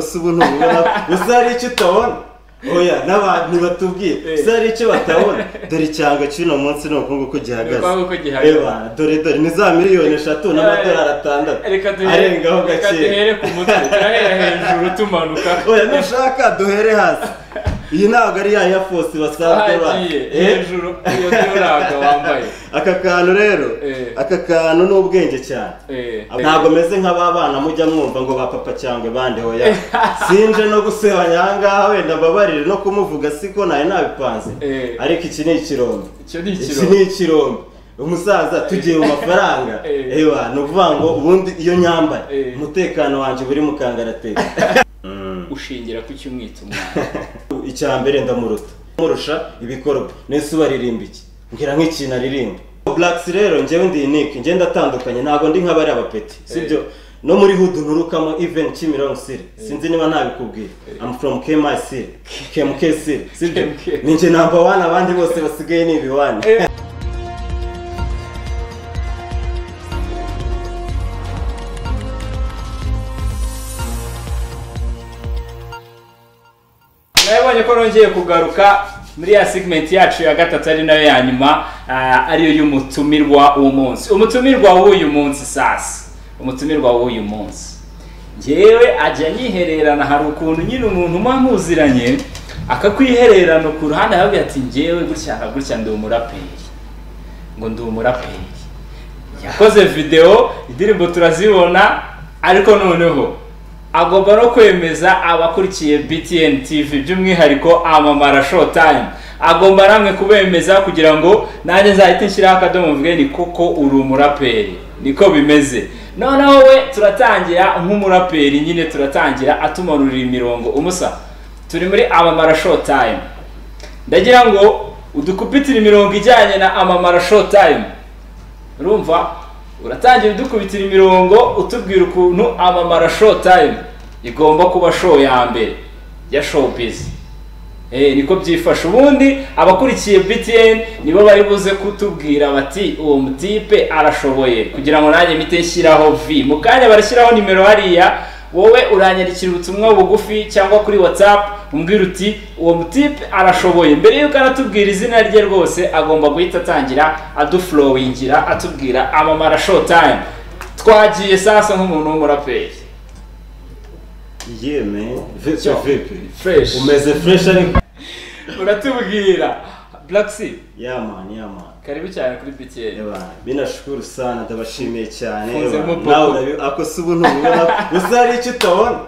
si ubu ntubibona gusa hari icyo utabona oya n'abantu batubwiye gusa hari icyo batabona dore icyanga cy'uno munsi ni ubukungu ko gihagaze Ubukungu ko gihagaze. reba dore dore ni za miliyoni eshatu n'amadolari atandatu reka duhere arengaho reka gakeya duhere ku mutwe turahera hejuru tumanuka oya nushaka duhere hasi iyi ntabwo ari ya ya fosi basanzwe ba ahagiye Eh? hejuru iyo duraga wambaye aka kantu rero Eh. aka kantu ni ubwenge cyane Eh. ntabwo meze nk'ababana mujya mwumva ngo ba papa cyangwa bande hoya sinje no gusebanya ahangaha wenda mbabarire no kumuvuga siko nari nabipanze Eh. ariko iki ni ikirombe Icyo ni iki ikirombe. ni ikirombe umusaza tugiye mu mafaranga Eh. ewa ni ukuvuga ngo ubundi iyo nyambaye Eh. umutekano wanjye buri mu kangarateka Mm. ushingira ku cyumwita umwana icya mbere ndamuruta murusha ibikorwa nese ubaririmba iki mbwira nk'ikintu aririmba blacks rero njyewe ndi unique njye ndatandukanye ntabwo ndi nk'abari abapeti sibyo no muri hood nturukamo even kimironko siri sinzi niba nabikubwira i'm from kmi siri kmk siri sibyo KMK. ni njye number one abandi bose basigaye ni ibiwani nabibonye ko nongeye kugaruka muri ya segmenti yacu ya gatatu ari nayo ya nyuma ah, ariyo y'umutumirwa w'umunsi umutumirwa w'uyu munsi sasa umutumirwa w'uyu munsi ngewe ajya anyihererana hari ukuntu nyine umuntu uba muziranye akakwihererana ku ruhande akavuga ati ngewe gutya na gutya ndi umuraperi ngo ndi umuraperi yakoze videwo indirimbo turazibona ariko noneho agomba no kwemeza abakurikiye btn tv by'umwihariko amamara showtime agomba namwe kubemeza kugira ngo nanjye nzahite nshyiraho akadomo mvuge ni koko uri umuraperi niko bimeze noneho we turatangira nk'umuraperi nyine turatangira atumanurira imirongo umusa turi muri amamara showtime ndagira ngo udukubitire imirongo ijyanye na amamara showtime urumva uratangira udukubitira imirongo utubwira ukuntu amamara showtime igomba kuba show ya mbere ya showbiz Eh, niko byifashe ubundi abakurikiye btn nibo bari buze kutubwira bati uwo mutipe arashoboye kugira ngo nanjye mpite nshyiraho v mu kanya barashyiraho nimero hariya wowe uranyandikira ubutumwa bugufi cyangwa kuri whatsapp umbwira uti uwo mutipe arashoboye mbere y'uko anatubwira izina rye rwose agomba guhita atangira aduflowingira atubwira amamara showtime twagiye sasa nk'umuntu w'umuraperi yeah man vipi Yo, vipi fresh. umeze fresh ariko uratubwira black sea yeah man yeah man karibu cyane kuri btn Eba, binashukuru sana ndabashimiye cyane Mfunze eba, mupo. nawe urabi- ako si ubu ntubibona gusa hari icyo utabona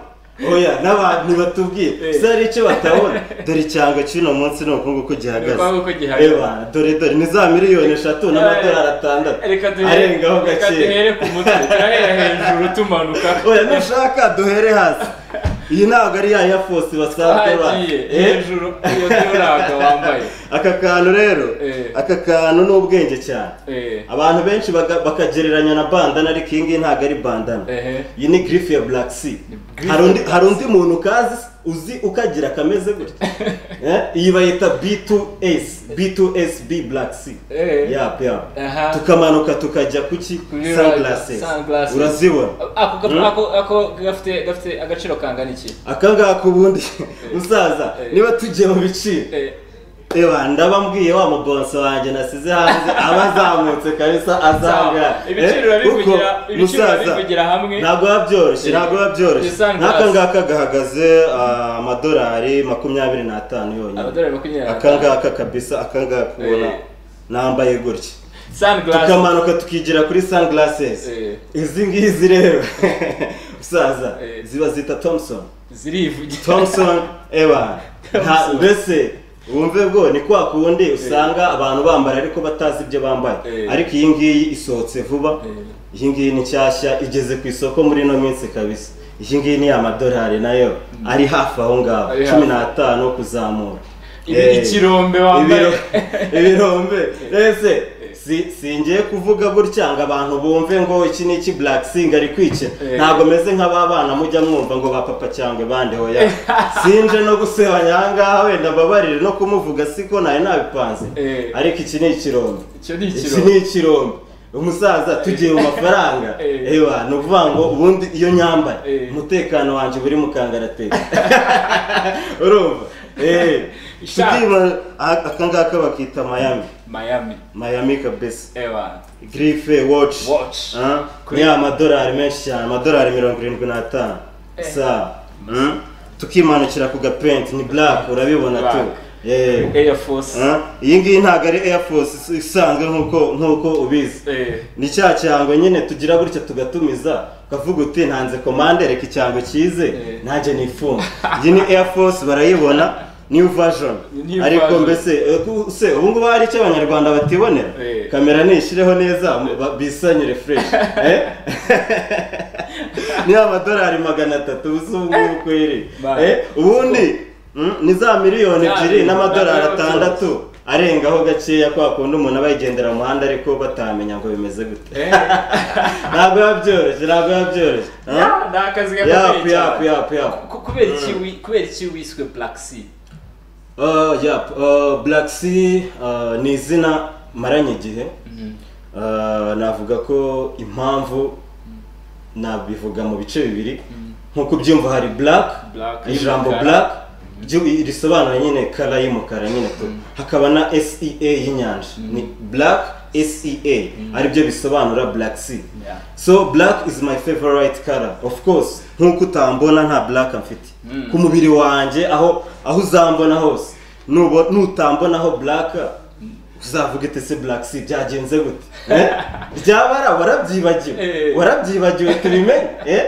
oya n'abantu batubwiye gusa hari icyo batabona dore icyanga cy'uno munsi ni ubukungu ko gihagaze Ubukungu ko gihagaze. Eba, dore dore ni za miliyoni eshatu n'amadolari atandatu reka duhere arengaho reka duhere gakeya ku mutwe turahera hejuru tumanuka oya nushaka duhere hasi iyi ntabwo ari ya ya fosi basanzwe ba ahagiye Eh? hejuru iyo duraga wambaye aka kantu rero Eh. aka kantu ni ubwenge cyane Eh. abantu benshi baga- bakagereranya na bandana ariko iyi ngiyi ntabwo ari bandana Ehe. iyi ni girifu ya black sea griff hari ya undi- hari undi muntu ukazi uzi ukagira kameze gutya Eh, iyi bayita b2s b2sb black sea Eh. yap yap Aha. tukamanuka tukajya kuki Kuri sunglasses sunglasses. urazibona ako ako ako- ako gafite gafite agaciro kangana iki aka ngaka ubundi musaza Eh. niba tugiye mu biciro Eh, Ewa ndabambwiye wa mubonso wanjye nasize hanze abazamutse kabisa azanga Sawa. Ibiciro urabivugira- ibiciro urabivugira hamwe. ntabwo biba byoroshye ntabwo biba byoroshye Ni sunglass. n'aka ngaka gahagaze ah, amadolari makumyabiri n'atanu yonyine amadolari makumyabiri aka ngaka kabisa aka ngaka ubona Eh. nambaye gutya sunglasses tukamanuka tukigira kuri sunglasses Eh. izi ngizi rero musaza Eh. ziba zita thompson zirivugira thompson ewa nta Thompson. mbese wumve bwo ni kwa kundi usanga abantu bambara ariko batazi ibyo bambaye Eh. ariko iyi ngiyi isohotse vuba Eh. iyi ngiyi ni nshyashya igeze ku isoko muri ino minsi kabisa iyi ngiyi ni amadolari nayo ari hafi aho ngaho Ari cumi hafi. n'atanu kuzamura Ibi- Eh, ikirombe wambaye. ibiro- ibirombe rese si singiye kuvuga gutya ngo abantu bumve ngo iki ni iki black sing ari kwikina Eh. ntabwo meze nk'ababana mujya mwumva ngo ba papa cyangwa bande hoya sinje no gusebanya ahangaha wenda mbabarire no kumuvuga siko nari nabipanze Eh. ariko iki ni ikirombe Icyo ni iki ikirombe. ni ikirombe umusaza tugiye mu mafaranga Eh. ewa ni ukuvuga ngo ubundi iyo nyambaye Eh. umutekano wanjye buri mu kangaratete urumva Eh, Sha- tubyima- aha- aka ngaka bakita mayami miami mayami kabisa ewa girife watch Watch. Ah, Kuri- ni amadolari menshi cyane amadolari mirongo irindwi n'atanu Eh. sawa Mm. tukimanukira ku gapenti ni black urabibona tu Black. Eh. air force Ah, iyi ngiyi ntabwo ari air force is- isanzwe nk'uko nk'uko ubizi eh ni cya cyango nyine tugira gutya tugatumiza ukavuga uti ntanze komande reka icyango kize Eh. nanjye nifunga iyi ni air force barayibona new version New ariko version. mbese eh, ku- se ubu ngubu hari icyo abanyarwanda batibonera Eh. kamera nishyireho neza mu- ba- bisanyure fresh Eh? ni amadolari magana atatu ubu ngubu kweri Ba- Eh, ubundi mm, ni za miliyoni ebyiri Ya, n'amadolari na- na- atandatu arengaho gakeya kwa kundi umuntu aba yigendera mu muhanda ariko batamenya ngo bimeze gute eh ntabwo biba byoroshye ntabwo biba byoroshye Ya, ni akazi yapu gakomeye yapu cyane yapu yapu Ku- kubera iki wi- kubera iki wiswe black sea Oh, yapu Oh, black sea uh, ni izina maranye igihe Uh, navuga ko impamvu nabivuga mu bice bibiri nk'uko ubyumva hari black Black, ijambo y'umukara. black ryo- risobanura nyine kara y'umukara nyine tu hakaba na sea y'inyanja ni black sea aribyo bisobanura black sea Yeah. so black is my favorite color of course nk'uko utambona nta black mfite Mm. ku mubiri wanjye aho aho uzambona hose Nubo- nutambonaho black uzavuga iti se black sea byagenze gute Eh? byabara warabyibagiwe Eh. warabyibagiwe tubimenye eh?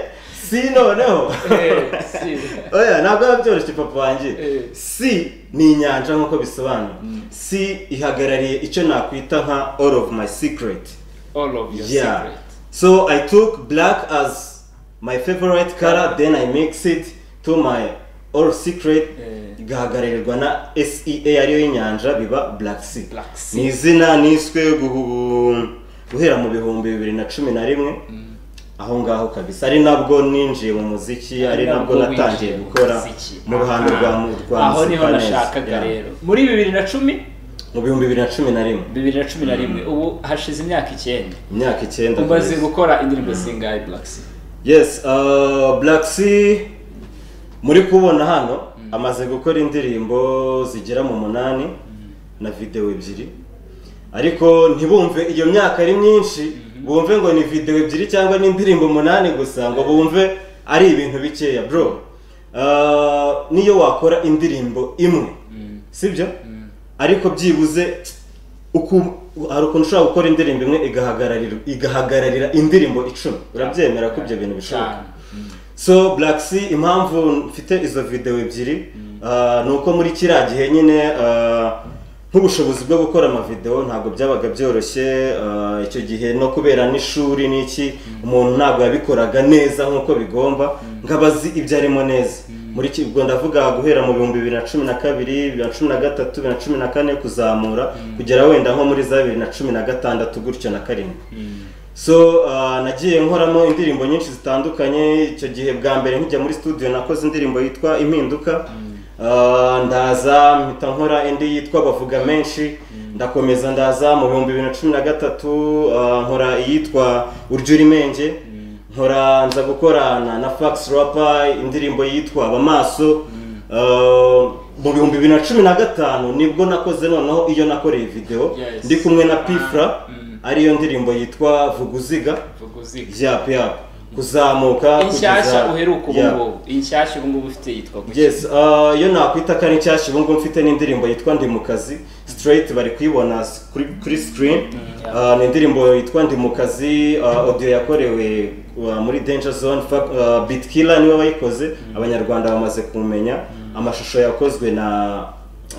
si noneho Eh, sea. oya ntabwo biba byoroshye papa wanjye Eh. si ni inyanja nk'uko bisobanura si ihagarariye icyo nakwita nka all of my secret all of your yeah secret so i took black as my favorite color then i mix it to my all secret Eh. igahagararirwa na sea ariyo y'inyanja biba black sea Black Sea. ni izina niswe guhu- guhera mu bihumbi bibiri na cumi na rimwe aho ngaho kabisa ari nabwo ninjiye mu muziki ari nabwo natangiye winjiye mu gukora muziki. mu ruhando Aha. rwa mu- rwa aho niho muzika neza. nashakaga Yeah. rero muri bibiri na cumi mu bihumbi bibiri na cumi na rimwe bibiri na cumi na rimwe ubu hashize imyaka icyenda imyaka icyenda umaze kabisa. gukora indirimbo zingahe black sea yes uh, black sea muri kubona hano amaze gukora indirimbo zigera mu munani na videwo ebyiri ariko ntibumve iyo myaka ari myinshi bumve ngo ni videwo ebyiri cyangwa n'indirimbo umunani gusa ngo bumve ari ibintu bikeya bro uh, niyo wakora indirimbo imwe sibyo ariko byibuze uku- hari ukuntu ushobora gukora indirimbo imwe igahagararira igahagararira indirimbo icumi urabyemera ko ibyo bintu bishoboka Cyane. so black sea impamvu mfite izo videwo ebyiri ah, ni uko muri kiriya gihe nyine ah, nk'ubushobozi bwo gukora amavidewo ntabwo byabaga byoroshye ah, icyo gihe no kubera n'ishuri n'iki umuntu ntabwo yabikoraga neza nk'uko bigomba nk'abazi ibyo arimo neza muri iki ubwo ndavuga guhera mu bihumbi bibiri na cumi na kabiri bibiri na cumi na gatatu bibiri na cumi na kane kuzamura kugera wenda nko muri za bibiri na cumi na gatandatu gutyo na karindwi so uh, nagiye nkoramo indirimbo nyinshi zitandukanye icyo gihe bwa mbere nkijya muri studio nakoze indirimbo yitwa impinduka uh, ndaza mpita nkora indi yitwa bavuga menshi ndakomeza ndaza mu bihumbi bibiri na cumi na gatatu uh, nkora iyitwa urya urimenge nkora nza gukorana na fax rapa indirimbo yitwa abamaso Uh, mu bihumbi bibiri na cumi na gatanu nibwo nakoze noneho iyo nakoreye video Yes. ndi kumwe na pifra Mm. ariyo ndirimbo yitwa vuguziga vuga uziga yap yap kuzamuka inshyashya uheruka ubu Yeah. ngubu inshyashya ubu ngubu ufite yitwa gutya yes uh, iyo nakwita ko ari nshyashya ubu ngubu mfite n'indirimbo yitwa ndi mu kazi straight bari kuyibona s- kuri, kuri screen yeah. uh, ni indirimbo yitwa ndi mu kazi uh, audio yakorewe uh, muri danger zone Fa- uh, beat killer niwe wayikoze abanyarwanda bamaze kumenya amashusho yakozwe na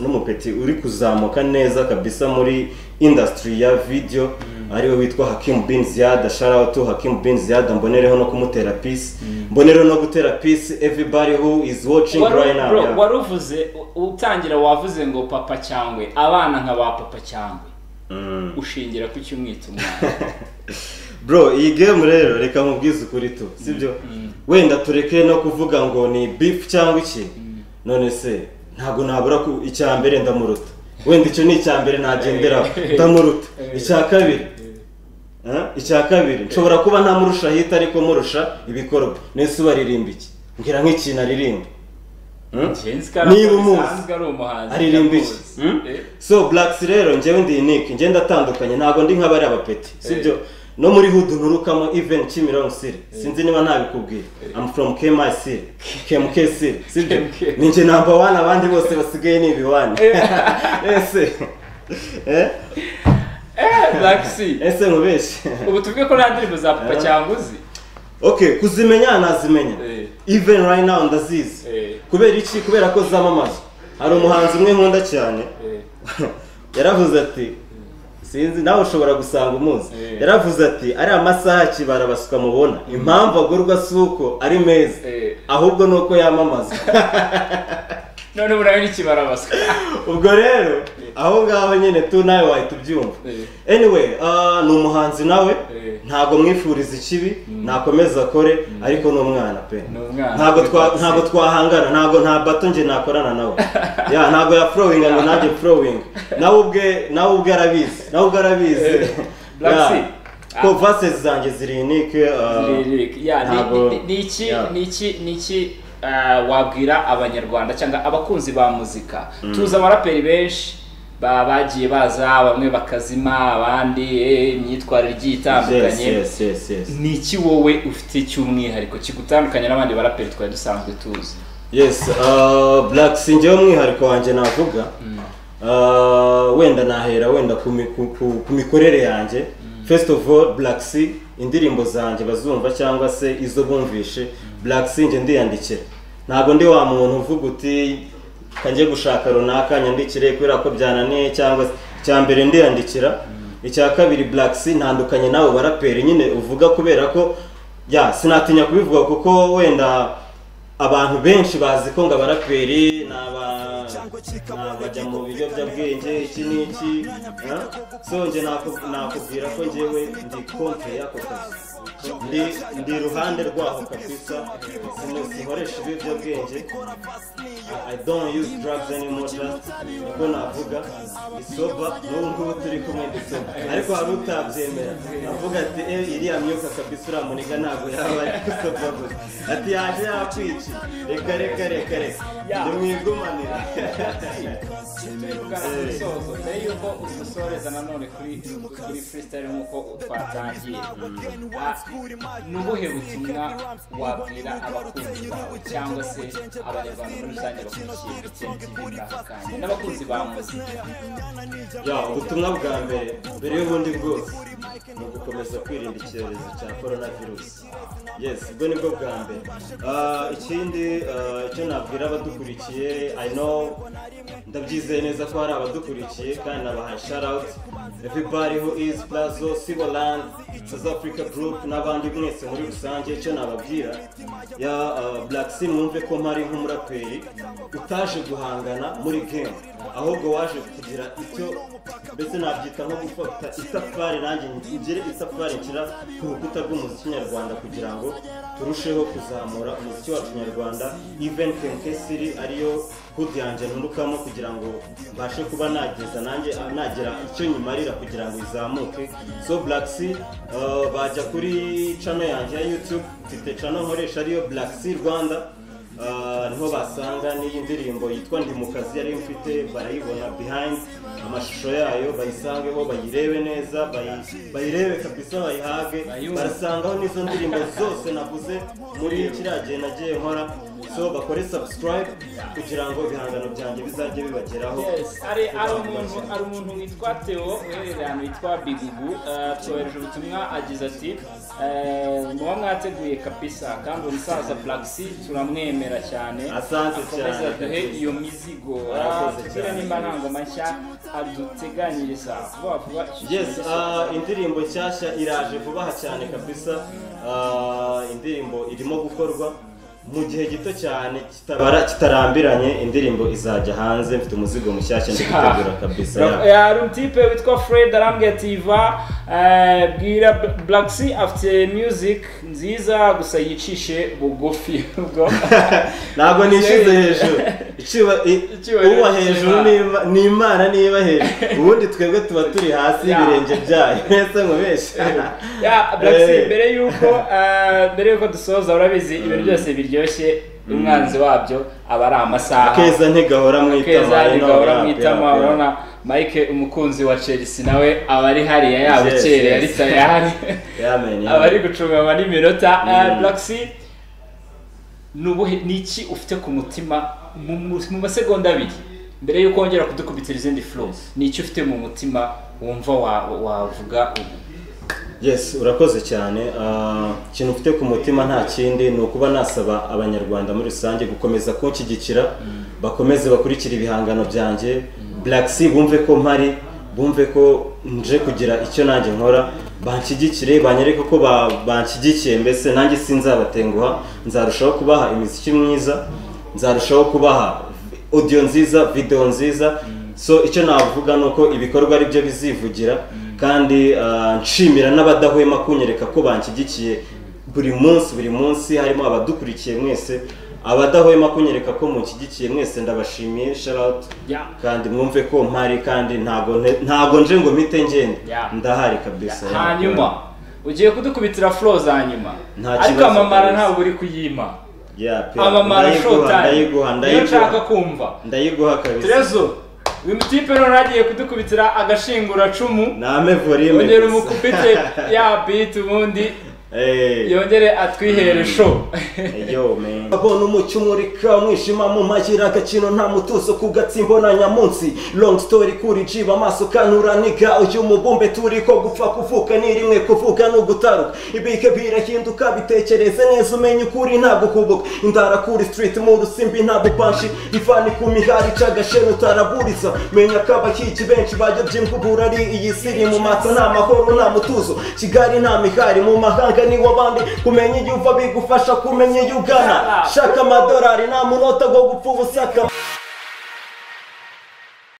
n'umupeti uri kuzamuka neza kabisa muri industry ya video ariwe witwa Hakim Bin Ziyad shout out to Hakim Bin Ziyad mbonereho no kumutera peace mbonereho no gutera peace everybody who is watching Wari- right now bro, yeah. wari uvuze u- utangira wavuze ngo papa cyangwe abana nka ba papa cyangwe Mm. ushingira ku cyumwita umwana bro iyi game rero reka nkubwize ukuri tu sibyo wenda tureke no kuvuga ngo ni beef cyangwa iki none se ntabwo nabura ku icya mbere ndamuruta wenda icyo ni icya mbere nagenderaho ndamuruta icya kabiri Eh? icya kabiri nshobora kuba ntamurusha ahita ariko murusha ibikorwa nese ubaririmba iki mbwira nk'ikintu aririmba Hmm? niba umuzi aririmba iki Hmm? so blacks rero njyewe ndi unique njye ndatandukanye ntabwo ndi nk'abari abapeti sibyo no muri hood nturukamo even kimironko siri sinzi niba ntabikubwira i'm from kmi siri kmk siri sibyo KMK. ni njye namba wani abandi bose basigaye ni ibiwani ese Eh? ese nkubeshye ubu tuvuge ko nta ndirimbo za papa Eh. cyanguzi okay kuzimenya nazimenya Eh. even right now ndazizi Eh. kubera iki kubera ko zamamaza hari umuhanzi umwe nkunda cyane yaravuze ati sinzi nawe ushobora gusanga umuzi Eh. yaravuze ati ari amasaha akibara basuka mubona impamvu agurwa si uko ari meza Eh. ahubwo ni uko yamamaza none ubu nawe n'ikibarabaswa ubwo rero aho ngaho nyine tu nawe wahita ubyumva anyway ah, ni umuhanzi nawe Eh. ntabwo mwifuriza ikibi nakomeza akore ariko ni umwana pe Ni umwana. ntabwo twa- ntabwo twahangana ntabwo nta bato njye nakorana nawe ya ntabwo ya flowing ngo nanjye flowing nawe ubwe nawe ubwe arabizi nawe ubwe arabizi Eh. Black Ya. Sea. ko verses zanjye ziri unique ah, Lyric. Ya, ni- ntabwo- ni- ni iki ya. ni iki ni iki ah, wabwira abanyarwanda cyangwa abakunzi ba muzika tuzi abaraperi benshi ba bagiye baza bamwe bakazima abandi eh, imyitwarire igiye yes itandukanye yes yes yes ni iki wowe ufite cy'umwihariko kigutandukanya n'abandi baraperi twari dusanzwe tuzi yes uh, black si njyewe umwihariko wanjye navuga uh, wenda nahera wenda ku, mi- ku, ku, ku mikorere yanjye first of all black si indirimbo zanjye bazumva cyangwa se izo bumvishe black si njye ndiyandikira ntabwo ndi wa muntu uvuga uti kanjye gushaka runaka nyandikire kubera ko byananiye cyangwa se icya mbere ndiyandikira icya kabiri black si ntandukanye n'abo baraperi nyine uvuga kubera ko ya sinatinya kubivuga kuko wenda abantu benshi bazi ko ngo abaraperi ni aba- ni abajya mu biyobyabwenge iki n'iki ha? so nje naku- nakubwira ko njyewe ndi konte y'ako kazi ndi ndi iruhande rwaho kabisa sino sikoresha ibiyobyabwenge I- I don't use drugs anymore just uko navuga isoba n'ubu ngubu turi kumwe dusoba ariko hari utabyemera avuga ati eh iriya myuka kabisa uriya muniga ntabwo yaba ari gusoba gusa ati yaje yakwica reka reka reka reka ndi mwigumanire umusozo mbere y'uko udusoreza nanone kuri kuri freestyle nk'uko twatangiye Ah, ni ubuhe butumwa wabwira abakunzi bawe cyangwa se abanyarwanda muri rusange bakurikiye ibitsina by'ibiranga kandi n'abakunzi ba muzika ya ubutumwa bwa mbere mbere y'ubundi bwose ni ugukomeza kwirinda icyorezo cya korona virusi yes ubwo nibwo bwa mbere Ah, ikindi ah, icyo nabwira abadukurikiye i know ndabyizeye neza ko hari abadukurikiye kandi nabaha sharawuti everybody who is plazo siboland south africa group n'abandi mwese muri rusange icyo nababwira ya ah, black sea mwumve ko mpari nk'umuraperi utaje guhangana muri game ahubwo waje kugira icyo mbese nabyita nko gufata itafari nanjye ngire itafari nshyira ku rukuta rw'umuziki nyarwanda kugira ngo turusheho kuzamura umuziki wacu nyarwanda even KMK City ariyo hood yanjye nturukamo kugira ngo mbashe kuba nageza nanjye nagira icyo nyimarira kugira ngo izamuke so black sea uh, bajya kuri channel yanjye ya youtube mfite channel nkoresha ariyo black sea rwanda Ah, niho basanga n'iyi ndirimbo yitwa ndi mu kazi yari mfite barayibona behind amashusho yayo bayisangeho bayirebe neza bayi- bayirebe kabisa bayihage Bayumve. barasangaho n'izo ndirimbo zose navuze muri kiriya gihe nagiye nkora so bakore subscribe kugira ngo ibihangano byanjye bizajye bibageraho Yes, hari hari umuntu hari umuntu witwa Theo uherereye ahantu witwa Bigugu eh, twohereje ubutumwa agize ati eh, muba mwateguye kabisa kandi umusaza Black C turamwemera cyane Asante akomeze cyane. aduhe iyo mizigo Arakoze atugire cyane. nimba nta ngoma nshya aduteganyiriza vuba vuba yes ah, indirimbo nshyashya iraje vuba aha cyane kabisa Ah, indirimbo irimo gukorwa mu gihe gito cyane kitabara kitarambiranye indirimbo izajya hanze mfite umuzigo mushyashya ndi gutegura kabisa Ra- yeah. hari umutipe witwa fred arambwira ati iva eh, bwira B- black sea afite music nziza gusa yicishe bugufi ubwo ntabwo nishize hejuru icyuba- i- Icyubahiro uba cy'Imana. hejuru niba- ni imana niba hejuru ubundi twebwe tuba turi hasi Ya. y'ibirenge byayo mbese mubeshya ya Blackstreet Eh. mbere yuko ah, mbere yuko dusoza urabizi ibintu byose biryoshye umwanzi wabyo aba ari amasaha keza ntigahora mu itama keza ari naho rigahora yapi, mu yapi, itama yapi. urabona mike umukunzi wa chelsea nawe aba ari hariya Yes, yabukereye yes. ari tayari Yamenye, aba ari gucunganywa n'iminota Ah, Mm. Blackstreet, ni ubuhe- ni iki ufite ku mutima mu- mu mu masegonda abiri mbere yuko wongera kudukubitira izindi flow ni iki ufite mu mutima wumva wa- wavuga ubu yes urakoze cyane Ah, ikintu mfite ku mutima nta kindi ni ukuba nasaba abanyarwanda muri rusange gukomeza kunshyigikira bakomeze bakurikire ibihangano byanjye black sea bumve ko mpari bumve ko nje kugira icyo nanjye nkora banshyigikire banyereke ko ba- banshyigikiye mbese nanjye sinzabatenguha nzarushaho kubaha imiziki myiza nzarushaho kubaha audio nziza video nziza so icyo navuga ni uko ibikorwa ari byo bizivugira kandi ah, nshimira n'abadahwema kunyereka ko banshyigikiye buri munsi buri munsi harimo abadukurikiye mwese abadahwema kunyereka ko munshyigikiye mwese ndabashimiye shout Yeah. kandi mwumve ko mpari kandi ntago nte- ntago nje ngo mpite ngende Yeah. ndahari kabisa hanyuma ugiye kudukubitira flow za nyuma Nta ariko kibazo amamara kabisa. ntabwo uri kuyima Yeah, pe. amamara ndayiguha shotani ndayiguha niyo nshaka ndayiguha kumva ndayiguha kabisa terezo uyu mutipe none agiye kudukubitira agashinguracumu name volume yongere gusa. umukubite ya beat ubundi Eh. yongere atwihere show abona umucyo umurika umwijima mu magira agaciro nta mutuzo ku gatsimbo na nyamunsi long story kuri jiba amaso kanura niga uyu mubumbe turi ko gupfa kuvuka ni rimwe kuvuga ni ugutaruka ibike birahinduka bitekereze neza umenye ukuri ntabwo kubuka indara kuri street mu rusimbi ntabwo panshi ivani ku mihari ica agashenu utaraburiza menya ko abakiki benshi bayobye imvubura ari iyi siri mu maso nta mahoro nta mutuzo kigali nta mihari mu mahanga ni w'abandi kumenya iyo uva bigufasha kumenya iyo ugana shaka amadolari nta munota go gupfa ubusaka